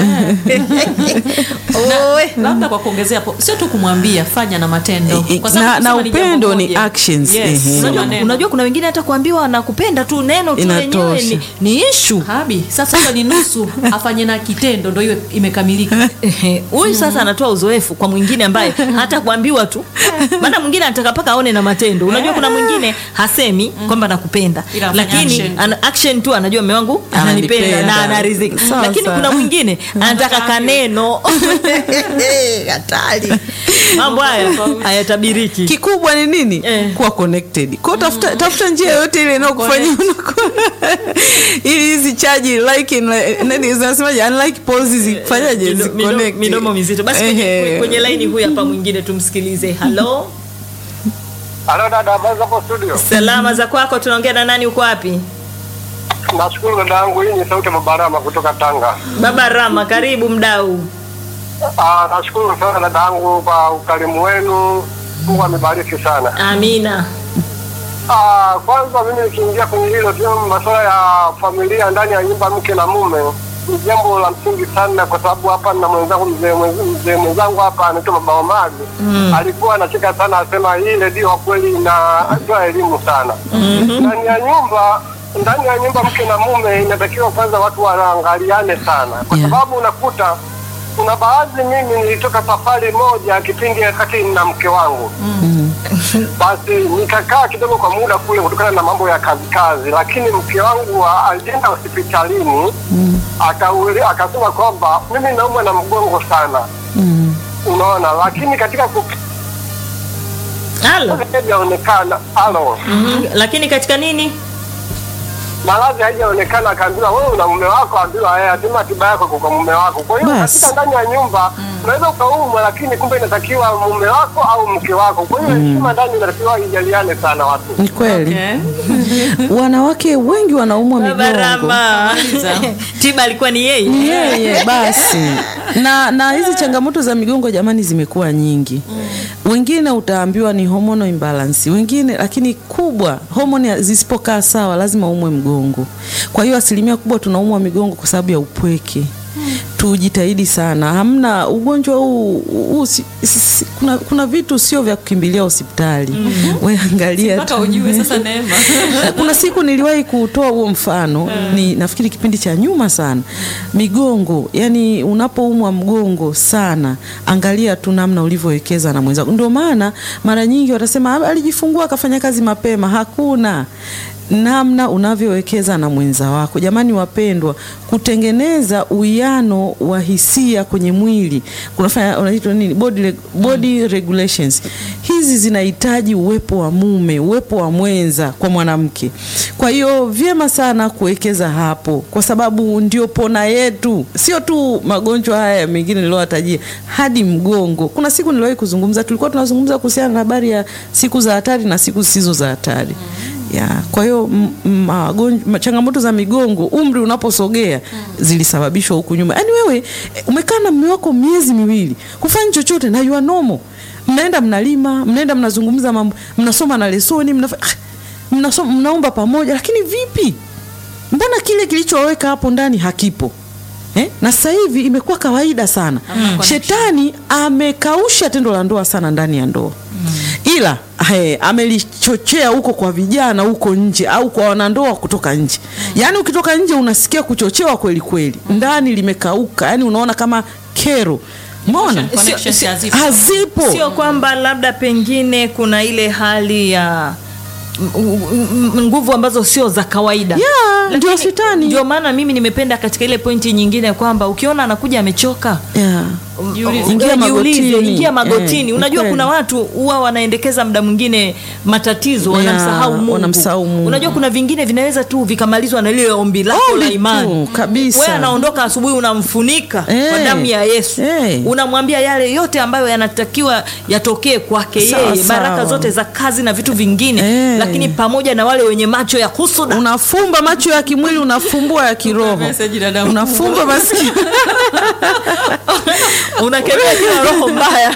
Oe. labda kwa kuongezea hapo sio tu kumwambia fanya na matendo I- i- Kwa sababu na- kusema na ni jambo upendo ni moja. actions, yes, ehe. sio unajua, maneno. unajua kuna wengine hata kuambiwa nakupenda tu neno tu lenyewe Inatosha. ni, ni ishu habi sasa hiyo ni nusu afanye na kitendo ndo hiyo imekamilika Ehe, huyu sasa anatoa uzoefu kwa mwingine ambaye hata kuambiwa tu maana mwingine anataka mpaka aone na matendo unajua kuna mwingine hasemi kwamba nakupenda Ila afanye lakini action. ana action tu anajua mme wangu ananipenda Ananipenda. na anarizika Sawa, lakini sawa. kuna mwingine anataka kaneno hatari mambo haya hayatabiriki kikubwa ni nini Eh. kuwa connected kwao tafuta, tafuta njia yoyote ile inayokufanya unakuwa ili hizi chaji like in- nani zinasemaje unlike polls zifanyaje Mido- mido- ziconnect. midomo mizito basi kwenye, Ehe. kwenye laini huyu hapa mwingine tumsikilize halo Halo dada, habari hapo studio? salama za kwako tunaongea na nani uko wapi Nashukuru dada yangu, hii ni sauti ya Mabarama kutoka Tanga. baba rama karibu mdau Ah, nashukuru sana dada yangu kwa ukarimu wenu. Mungu amebariki sana. amina Ah, kwanza mimi nikiingia kwenye hilo tu masuala ya familia ndani ya nyumba mke na mume ni jambo la msingi sana, kwa sababu hapa na mwenzangu mzee mwenz- mzee mwenzangu hapa anaitwa Baba Omari alikuwa anacheka sana, asema hii redio kwa kweli inatoa elimu sana ndani ya nyumba ndani ya nyumba mke na mume inatakiwa kwanza watu wanaangaliane sana, kwa Yeah. sababu unakuta kuna baadhi, mimi nilitoka safari moja kipindi wakati na mke wangu basi nikakaa kidogo kwa muda kule kutokana na mambo ya kazi kazi, lakini mke wangu wa- alienda hospitalini akauli- akasema kwamba mimi naumwa na mgongo sana, Mm. unaona, lakini katika halo hajaonekana halo, Mhm. lakini katika nini maradhi haijaonekana, akaambiwa wewe una mume wako, ambiwa yeye atima tiba yako kwa mume wako. Kwa hiyo Basi. katika ndani ya nyumba unaweza ukaumwa, lakini kumbe inatakiwa mume wako au mke wako. Kwa hiyo heshima ndani inatakiwa ijaliane sana watu. ni kweli Okay. wanawake wengi wanaumwa baba migongo rama Kamaliza. tiba alikuwa ni yeye yeye basi na na hizi changamoto za migongo jamani zimekuwa nyingi wengine utaambiwa ni hormonal imbalance wengine lakini kubwa homoni zisipokaa sawa lazima umwe mgongo kwa hiyo asilimia kubwa tunaumwa migongo kwa sababu ya upweke tujitahidi sana hamna ugonjwa huu, huu si, si, kuna, kuna vitu sio vya kukimbilia hospitali mm-hmm. weangalia mpaka ujue sasa neema kuna siku niliwahi kutoa huo mfano ni nafikiri kipindi cha nyuma sana migongo yani unapoumwa mgongo sana angalia tu namna ulivyowekeza na mwenzako ndio maana mara nyingi watasema "Ah, alijifungua akafanya kazi mapema hakuna namna unavyowekeza na mwenza wako jamani wapendwa kutengeneza uwiano wa hisia kwenye mwili kunafanya unaitwa nini body, reg- body regulations hizi zinahitaji uwepo wa mume uwepo wa mwenza kwa mwanamke kwa hiyo vyema sana kuwekeza hapo kwa sababu ndio pona yetu sio tu magonjwa haya mengine niliowatajia hadi mgongo kuna siku niliwahi kuzungumza tulikuwa tunazungumza kuhusiana na habari ya siku za hatari na siku zisizo za hatari ya kwa hiyo m- m- magonjwa- ma- changamoto za migongo umri unaposogea zilisababishwa huku nyuma yaani wewe eh, umekaa na mume wako miezi miwili kufanya chochote na you are normal mnaenda mnalima mnaenda mnazungumza mambo mnasoma na lesoni mnafa, ah, mnasoma, mnaomba pamoja lakini vipi mbona kile kilichoweka hapo ndani hakipo Eh? na sasa hivi imekuwa kawaida sana connection. shetani amekausha tendo la ndoa sana ndani ya ndoa ila he, amelichochea huko kwa vijana huko nje au kwa wanandoa kutoka nje yaani ukitoka nje unasikia kuchochewa kweli kweli ndani limekauka yaani unaona kama kero mona Connections sio- hazipo. hazipo sio kwamba labda pengine kuna ile hali ya m- m- m- nguvu ambazo sio za kawaida Yeah, Lakini ndio shetani. ndio maana mimi nimependa katika ile pointi nyingine kwamba ukiona anakuja amechoka yeah. um, Jiulize. um, Ingia jiulize, magotini. ingia magotini Eh, unajua ni kuna kweli. watu huwa wanaendekeza muda mwingine matatizo Yeah, wanamsahau Mungu. wanamsahau Mungu. unajua kuna vingine vinaweza tu vikamalizwa na lile ombi lako Ombi la tu, imani kabisa. wewe anaondoka asubuhi unamfunika kwa Eh, damu ya Yesu eh. unamwambia yale yote ambayo yanatakiwa yatokee kwake Sawa, yeye baraka sawa. zote za kazi na vitu vingine Eh. lakini pamoja na wale wenye macho ya husuda unafumba macho ya kimwili unafumbua ya kiroho Message dada unafumba masikio unakemea kila roho mbaya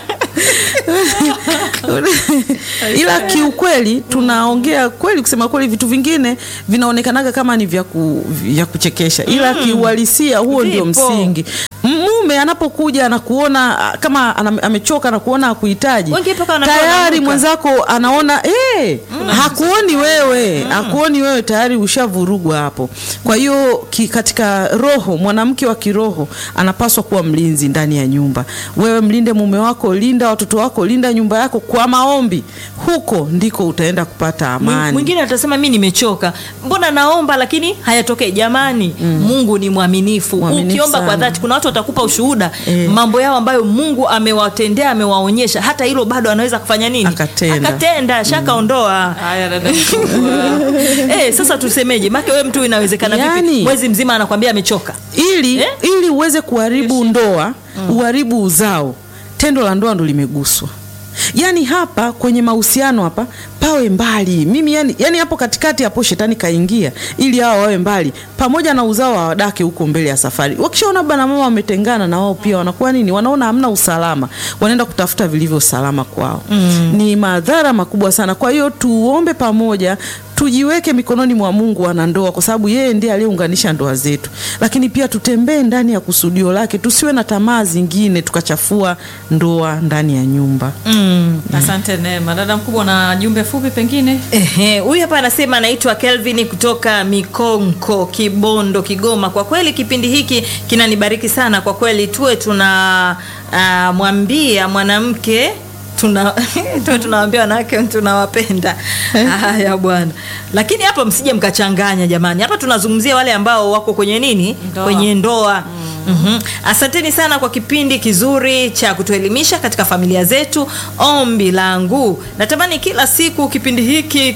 ila kiukweli tunaongea kweli kusema kweli vitu vingine vinaonekanaga kama ni vya, ku, vya kuchekesha ila kiuhalisia huo ndio Vipo. msingi mume anapokuja anakuona ah, kama ana- amechoka na kuona hakuhitaji Wengine mpaka wanakuwa tayari wananuka. mwenzako anaona eh, hakuoni wewe hakuoni wewe tayari ushavurugwa hapo kwa hiyo ki- katika roho mwanamke wa kiroho anapaswa kuwa mlinzi ndani ya nyumba wewe mlinde mume wako linda watoto wako linda nyumba yako kwa maombi huko ndiko utaenda kupata Mwi- amani mwingine atasema mi nimechoka mbona naomba lakini hayatokei jamani mungu ni mwaminifu Mwaminifu ukiomba kwa sana. dhati kuna watu watakupa ushuhuda Eh. mambo yao ambayo mungu amewatendea amewaonyesha hata hilo bado anaweza kufanya nini Akatenda. akatenda shakaondoa haya dada mkubwa. Eh, sasa tusemeje make we mtu inawezekana vipi Yani- mwezi mzima anakwambia amechoka ili Eh? ili uweze kuharibu ndoa uharibu uzao tendo la ndoa ndo limeguswa yaani hapa kwenye mahusiano hapa pawe mbali mimi yani, yani hapo katikati hapo shetani kaingia ili hao wawe mbali pamoja na uzao wa wadake huko mbele ya safari wakishaona baba na mama wametengana na wao pia wanakuwa nini wanaona hamna usalama wanaenda kutafuta vilivyo salama kwao mm. ni madhara makubwa sana kwa hiyo tuombe pamoja tujiweke mikononi mwa Mungu wanandoa, kwa sababu yeye ndiye aliyeunganisha ndoa zetu, lakini pia tutembee ndani ya kusudio lake, tusiwe na tamaa zingine tukachafua ndoa ndani ya nyumba. mm. asante neema dada mkubwa na jumbe fupi pengine Ehe, huyu hapa anasema anaitwa Kelvin kutoka Mikonko, Kibondo, Kigoma. Kwa kweli kipindi hiki kinanibariki sana kwa kweli, tuwe tuna uh, mwambia mwanamke tuna tuwe tunawambia wanawake tunawapenda. Haya bwana, lakini hapa msije mkachanganya jamani. Hapa tunazungumzia wale ambao wako kwenye nini, Ndoa. kwenye ndoa Mhm. Asanteni sana kwa kipindi kizuri cha kutuelimisha katika familia zetu. Ombi langu natamani kila siku kipindi hiki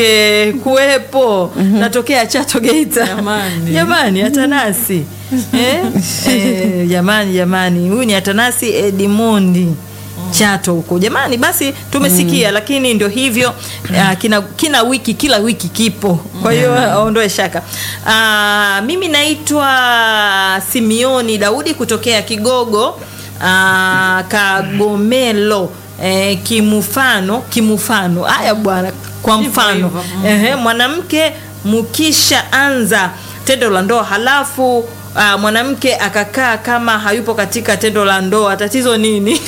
kingekuwepo. Natokea Chato Geita. Jamani. Jamani Atanasi. eh? Eh, jamani jamani, huyu ni Atanasi Edimondi Chato huko jamani, basi tumesikia lakini ndio hivyo uh, kina, kina wiki kila wiki kipo, kwa hiyo aondoe shaka. Uh, mimi naitwa Simioni Daudi kutokea Kigogo uh, Kagomelo eh, kimufano kimufano. Haya bwana, kwa Hivyo mfano hivyo. Mm. Ehe, mwanamke mkisha anza tendo la ndoa halafu uh, mwanamke akakaa kama hayupo katika tendo la ndoa, tatizo nini?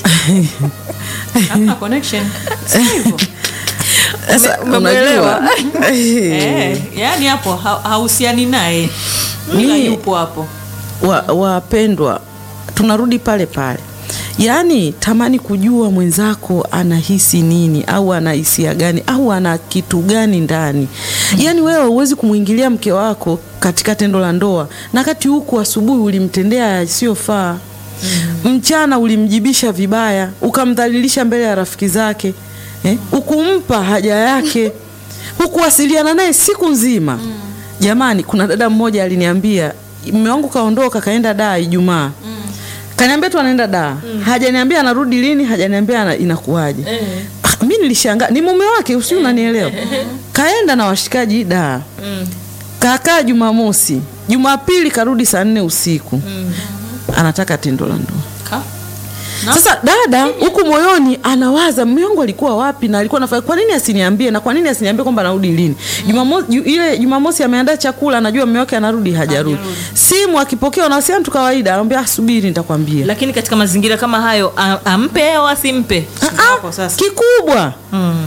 hamna connection Sio hivyo Sasa Ume- umemwelewa? unajua eh, yani hapo ha- hahusiani naye ila Ni- yupo hapo wa- wapendwa, tunarudi pale pale, yaani tamani kujua mwenzako anahisi nini au ana hisia gani au ana kitu gani ndani. Yaani wewe huwezi kumwingilia mke wako katika tendo la ndoa, na kati huku asubuhi ulimtendea yasiyofaa mchana ulimjibisha vibaya, ukamdhalilisha mbele ya rafiki zake eh? ukumpa haja yake, hukuwasiliana naye siku nzima. Jamani, kuna dada mmoja aliniambia mume wangu kaondoka kaenda daa Ijumaa kaniambia tu anaenda daa hajaniambia anarudi lini, hajaniambia ana- inakuwaje. Ah, mi nilishangaa, ni mume wake, usi unanielewa? Kaenda na washikaji daa kakaa Jumamosi, Jumapili karudi saa nne usiku anataka tendo la ndoa. Ka? Na? Sasa dada huku moyoni anawaza mume wangu alikuwa wapi na alikuwa anafanya, kwa nini asiniambie na kwa nini asiniambie kwamba anarudi lini? Jumamosi ju, ile Jumamosi ameandaa chakula, anajua mume wake anarudi, hajarudi. Simu akipokea wanawasiliana tu kawaida, anamwambia "Ah, subiri nitakwambia. Lakini katika mazingira kama hayo a- ampe au asimpe? Ah, ah, hapo sasa. kikubwa Mm.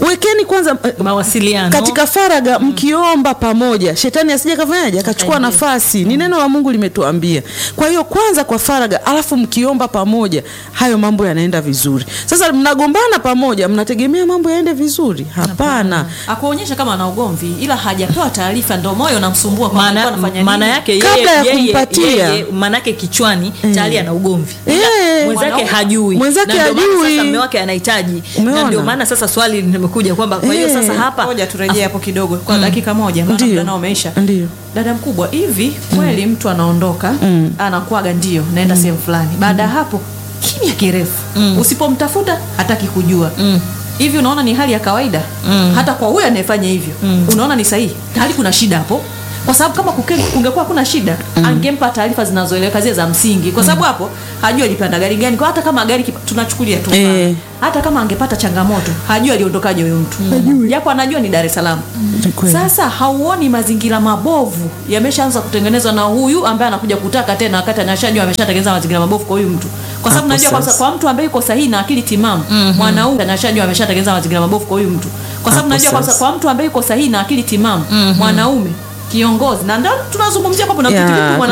wekeni kwanza eh, mawasiliano katika faraga mkiomba pamoja shetani asije kafanyaje akachukua nafasi ni neno la mungu limetuambia kwa hiyo kwanza kwa faraga alafu mkiomba pamoja hayo mambo yanaenda vizuri sasa mnagombana pamoja mnategemea mambo yaende vizuri hapana akuonyesha kama ana ugomvi ila hajapewa taarifa ndo moyo unamsumbua kwamba alikuwa maana anafanya maana nini. yake yeye- Kabla ya yeye- kumpatia. yeye- maana yake kichwani tayari ana ugomvi Eh. mwenzake Mwanaume- hajui mwenzake Na ndio maana hajui. sasa mume wake anahitaji Umeona? na ndio maana sasa swali limekuja kwamba kwa hiyo Eh. sasa hapa ngoja turejee hapo kidogo kwa dakika moja maana Ndiyo. muda nao umeisha Ndiyo. dada mkubwa hivi kweli mtu anaondoka anakuaga ndio naenda sehemu fulani baada ya hapo kimya kirefu usipomtafuta hataki kujua hivi unaona ni hali ya kawaida hata kwa huyo anayefanya hivyo unaona ni sahihi hali kuna shida hapo kwa sababu kama kuke- kungekuwa kuna shida angempa taarifa zinazoeleweka zile za msingi kwa sababu hapo hajui alipanda gari gani kwa hata kama gari kipa- tunachukulia tu mfano. Eh. hata kama angepata changamoto hajui aliondokaje huyo mtu japo anajua ni Dar es Salaam Ni kweli. sasa hauoni mazingira mabovu yameshaanza kutengenezwa na huyu ambaye anakuja kutaka tena wakati anashajua ameshatengeneza mazingira mabovu kwa huyu mtu kwa sababu Hapo najua kwa, sasa. kwa mtu ambaye yuko sahihi na akili timamu mwanaume anashajua ameshatengeneza mazingira mabovu kwa huyu mtu kwa sababu Hapo najua kwa, sasa. kwa mtu ambaye yuko sahihi na akili timamu mwanaume kiongozi na ndio tunazungumzia kwamba Ya, unamtiti vipi mwanaume